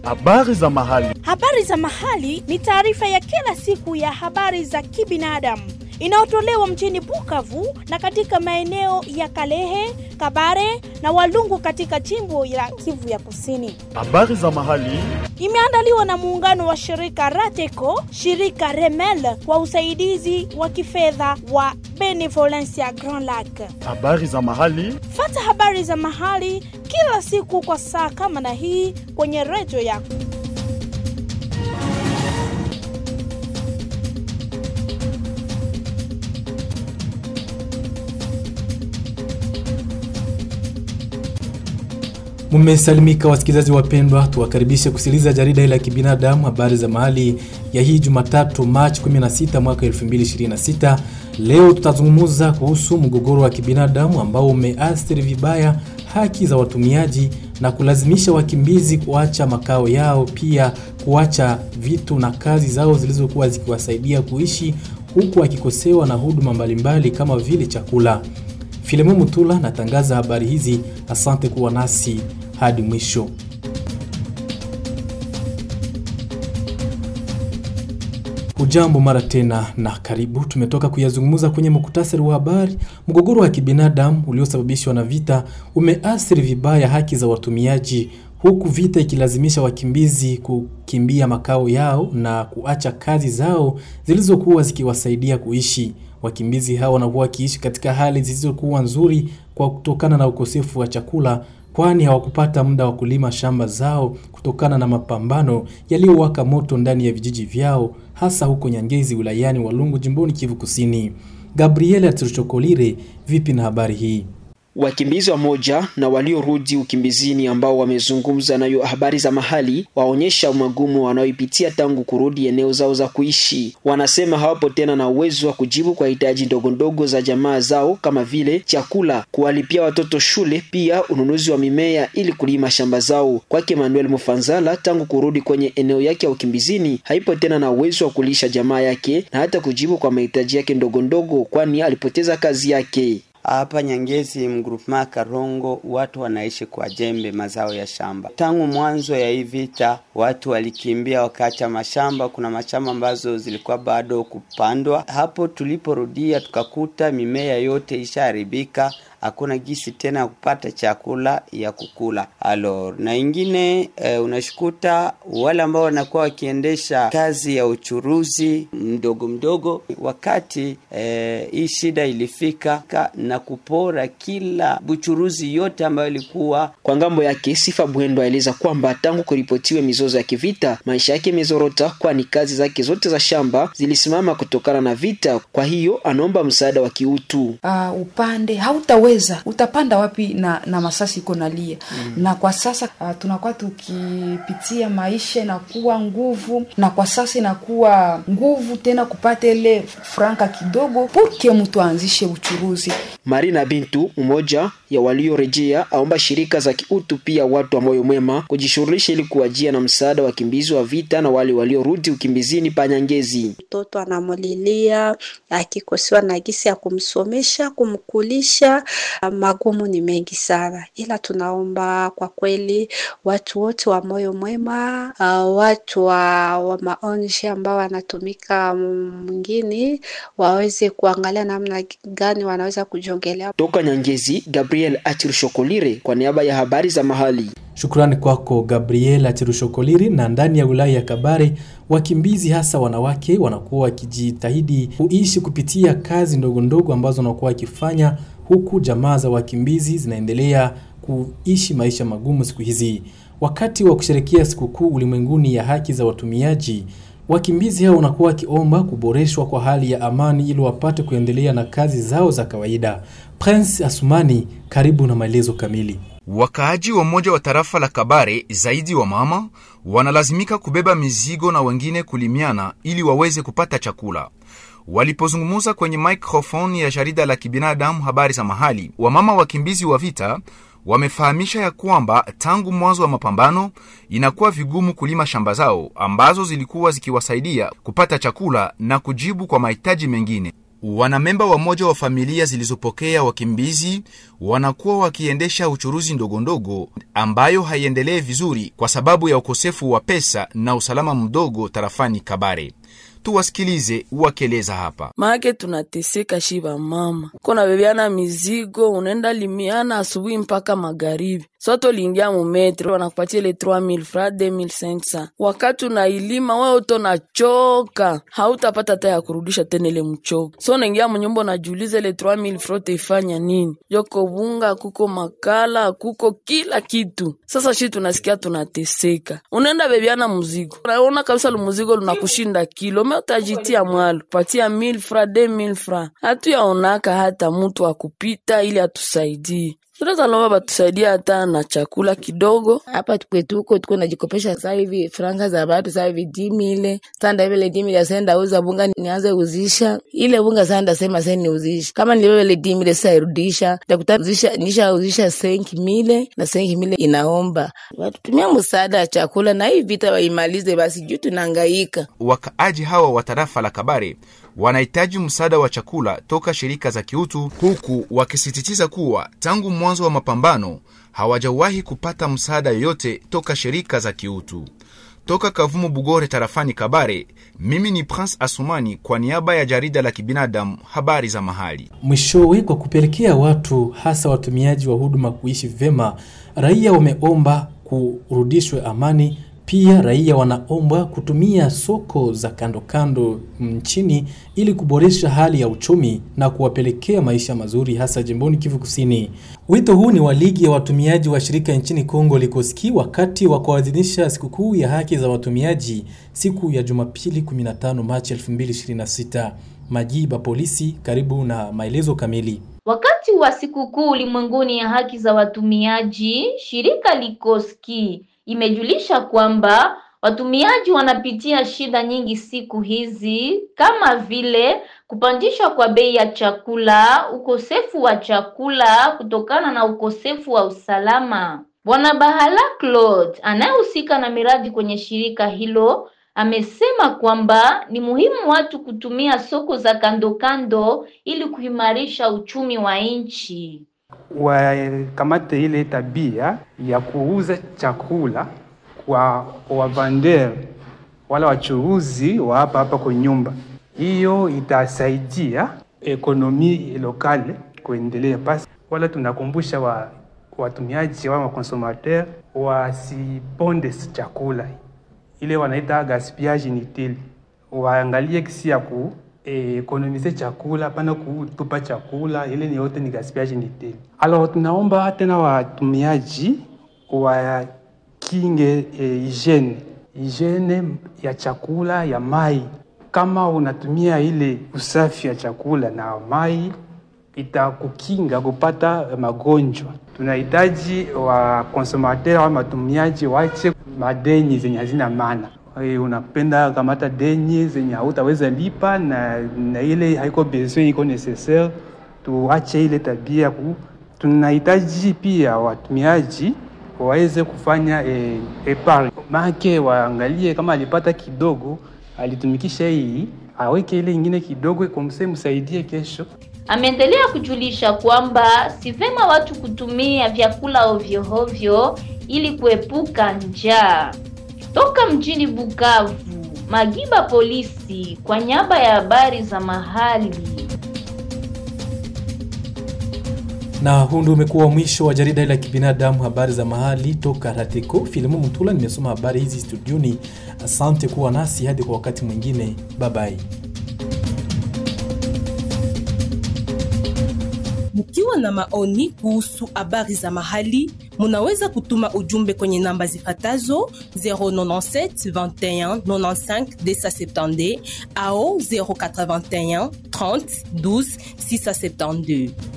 Habari za mahali. Habari za mahali ni taarifa ya kila siku ya habari za kibinadamu inayotolewa mjini Bukavu na katika maeneo ya Kalehe, Kabare na Walungu katika jimbo la Kivu ya Kusini. Habari za mahali. Imeandaliwa na muungano wa shirika Rateco, shirika Remel kwa usaidizi wa kifedha wa Benevolencia Grand Lac. Habari za mahali. Fata habari za mahali kila siku kwa saa kama na hii kwenye redio yako. Mmesalimika wasikilizaji wapendwa, tuwakaribishe kusikiliza jarida hili la kibinadamu habari za mahali ya hii Jumatatu Machi 16 mwaka 2026. Leo tutazungumza kuhusu mgogoro wa kibinadamu ambao umeathiri vibaya haki za watumiaji na kulazimisha wakimbizi kuacha makao yao, pia kuacha vitu na kazi zao zilizokuwa zikiwasaidia kuishi huku wakikosewa na huduma mbalimbali kama vile chakula. Filemu Mutula natangaza habari hizi. Asante kuwa nasi hadi mwisho. Ujambo mara tena na karibu. Tumetoka kuyazungumza kwenye muktasari wa habari. Mgogoro wa kibinadamu uliosababishwa na vita umeathiri vibaya haki za watumiaji, huku vita ikilazimisha wakimbizi kukimbia makao yao na kuacha kazi zao zilizokuwa zikiwasaidia kuishi. Wakimbizi hao wanakuwa wakiishi katika hali zisizokuwa nzuri kwa kutokana na ukosefu wa chakula, kwani hawakupata muda wa kulima shamba zao kutokana na mapambano yaliyowaka moto ndani ya vijiji vyao, hasa huko Nyangezi wilayani Walungu jimboni Kivu Kusini. Gabriela Tirchokolire, vipi na habari hii? Wakimbizi wa moja na waliorudi ukimbizini ambao wamezungumza nayo habari za mahali waonyesha magumu wanaoipitia tangu kurudi eneo zao za kuishi. Wanasema hawapo tena na uwezo wa kujibu kwa hitaji ndogo ndogo za jamaa zao kama vile chakula, kuwalipia watoto shule, pia ununuzi wa mimea ili kulima shamba zao. Kwake Manuel Mufanzala, tangu kurudi kwenye eneo yake ya ukimbizini haipo tena na uwezo wa kulisha jamaa yake na hata kujibu kwa mahitaji yake ndogo ndogo, kwani alipoteza kazi yake. Hapa Nyangezi mgrupema Karongo watu wanaishi kwa jembe mazao ya shamba. Tangu mwanzo ya hii vita watu walikimbia wakaacha mashamba. Kuna mashamba ambazo zilikuwa bado kupandwa. Hapo tuliporudia tukakuta mimea yote ishaharibika, hakuna gisi tena ya kupata chakula ya kukula alo na ingine e, unashukuta wale ambao wanakuwa wakiendesha kazi ya uchuruzi mdogo mdogo, wakati e, hii shida ilifika na kupora kila buchuruzi yote ambayo ilikuwa kwa ngambo yake. Sifa Bwendo aeleza kwamba tangu kuripotiwe mizozo ya kivita maisha yake imezorota, kwani kazi zake zote za shamba zilisimama kutokana na vita. Kwa hiyo anaomba msaada wa kiutu. Uh, upande hautaweza utapanda wapi na na masasi iko nalia mm. na kwa sasa uh, tunakuwa tukipitia maisha inakuwa nguvu, na kwa sasa inakuwa nguvu tena kupata ile franka kidogo purke mtu aanzishe uchuruzi. Marina Bintu, mmoja ya waliorejea, aomba shirika za kiutu pia watu wa moyo mwema kujishughulisha ili kuwajia na msaada wa wakimbizi wa vita na wale waliorudi ukimbizini panyangezi. Mtoto anamulilia akikosewa na gisi ya kumsomesha, kumkulisha, magumu ni mengi sana, ila tunaomba kwa kweli watu wote wa moyo mwema, uh, watu wa, wa maonji ambao wanatumika mwingine waweze kuangalia namna gani wanaweza kujongelea. Toka Nyangezi, Gabriel Achirshokolire kwa niaba ya habari za mahali. Shukrani kwako Gabriel Achirushokoliri. Na ndani ya wilaya ya Kabare, wakimbizi hasa wanawake wanakuwa wakijitahidi kuishi kupitia kazi ndogo ndogo ambazo wanakuwa wakifanya, huku jamaa za wakimbizi zinaendelea kuishi maisha magumu siku hizi. Wakati wa kusherekea sikukuu ulimwenguni ya haki za watumiaji, wakimbizi hao wanakuwa wakiomba kuboreshwa kwa hali ya amani ili wapate kuendelea na kazi zao za kawaida. Prince Asumani, karibu na maelezo kamili. Wakaaji wa mmoja wa tarafa la Kabare, zaidi wa mama, wanalazimika kubeba mizigo na wengine kulimiana ili waweze kupata chakula. Walipozungumza kwenye microphone ya jarida la kibinadamu habari za mahali, wamama wakimbizi wa vita wamefahamisha ya kwamba tangu mwanzo wa mapambano inakuwa vigumu kulima shamba zao ambazo zilikuwa zikiwasaidia kupata chakula na kujibu kwa mahitaji mengine. Wanamemba wa moja wa familia zilizopokea wakimbizi wanakuwa wakiendesha uchuruzi ndogondogo ambayo haiendelee vizuri kwa sababu ya ukosefu wa pesa na usalama mdogo tarafani Kabare. Tuwasikilize wakieleza hapa. Make tunateseka shiba mama, kona bebeana mizigo, unaenda limiana asubuhi mpaka magharibi, soto liingia mumetre wanakupatia ile 3000 fra 2500 wakati unailima wewe uto nachoka, hautapata hata ya kurudisha tena ile mchogo. So unaingia munyumba unajiuliza ile 3000 fra utaifanya nini? Yoko bunga, kuko makala, kuko kila kitu. Sasa shi tunasikia tunateseka, unaenda bebeana mzigo, unaona kabisa lumuzigo lunakushinda kilo me utajitia mwalo patia 1000 fra 2000 fra, hatuyaonaka hata mutu akupita ili atusaidie tunaweza lomba batusaidia hata na chakula kidogo. Hapa kwetu huko tuko najikopesha saa hivi franga za batu saa hivi dimile sanda vile dimile asenda uza bunga nianze uzisha ile bunga sanda sema sasa niuzisha kama nilivyo dimile sasa irudisha takuta uzisha nisha uzisha senki mile na senki mile inaomba watutumia msaada ya chakula na hii vita waimalize basi juu tunahangaika. Wakaaji hawa wa tarafa la Kabare wanahitaji msaada wa chakula toka shirika za kiutu, huku wakisisitiza kuwa tangu mwanzo wa mapambano hawajawahi kupata msaada yoyote toka shirika za kiutu. Toka Kavumu Bugore, tarafani Kabare, mimi ni Prince Asumani kwa niaba ya jarida la kibinadamu habari za mahali. Mwishowe, kwa kupelekea watu hasa watumiaji wa huduma kuishi vema, raia wameomba kurudishwe amani pia raia wanaombwa kutumia soko za kando kando nchini ili kuboresha hali ya uchumi na kuwapelekea maisha mazuri hasa jimboni Kivu Kusini. Wito huu ni wa ligi ya watumiaji wa shirika nchini Kongo Likoski wakati wa kuadhimisha sikukuu ya haki za watumiaji siku ya Jumapili 15 Machi 2026. Majiba polisi karibu na maelezo kamili. Wakati wa sikukuu ulimwenguni ya haki za watumiaji, shirika Likoski imejulisha kwamba watumiaji wanapitia shida nyingi siku hizi kama vile kupandishwa kwa bei ya chakula, ukosefu wa chakula kutokana na ukosefu wa usalama. Bwana Bahala Claude anayehusika na miradi kwenye shirika hilo amesema kwamba ni muhimu watu kutumia soko za kando kando ili kuimarisha uchumi wa nchi. Wakamate ile tabia ya kuuza chakula kwa wavander wala wachuruzi wa hapa hapa kwa nyumba. Hiyo itasaidia ekonomi lokale kuendelea. Basi wala tunakumbusha wa watumiaji wa makonsomateur wasiponde chakula ile wanaita gaspillage inutile, waangalie kisi ya ku eh, ekonomize chakula pana kutupa chakula, ile ni yote ni gaspillage inutile. Alors tunaomba tena watumiaji wakinge eh, hygiene hygiene ya chakula ya mai. Kama unatumia ile usafi ya chakula na mai itakukinga kupata magonjwa. Tunahitaji wa konsomateur au matumiaji wache madeni zenye hazina maana. E, unapenda kamata deni zenye hautaweza lipa na, na ile haiko besoin iko necessaire, tuache ile tabia ku. Tunahitaji pia watumiaji waweze kufanya e, epargne make, waangalie kama alipata kidogo alitumikisha hii, aweke ile ingine kidogo, kumse msaidie kesho. Ameendelea kujulisha kwamba si vema watu kutumia vyakula ovyo ovyo ili kuepuka njaa. Toka mjini Bukavu, Magiba polisi kwa niaba ya habari za mahali. Na huu ndio umekuwa mwisho wa jarida la kibinadamu habari za mahali toka Rateko. Filimu Mtula nimesoma habari hizi studioni. Asante kuwa nasi hadi kwa wakati mwingine, bye bye. Mkiwa na maoni kuhusu habari za mahali, munaweza kutuma ujumbe kwenye namba zifatazo 097 21 95 270 au 081 30 12 672.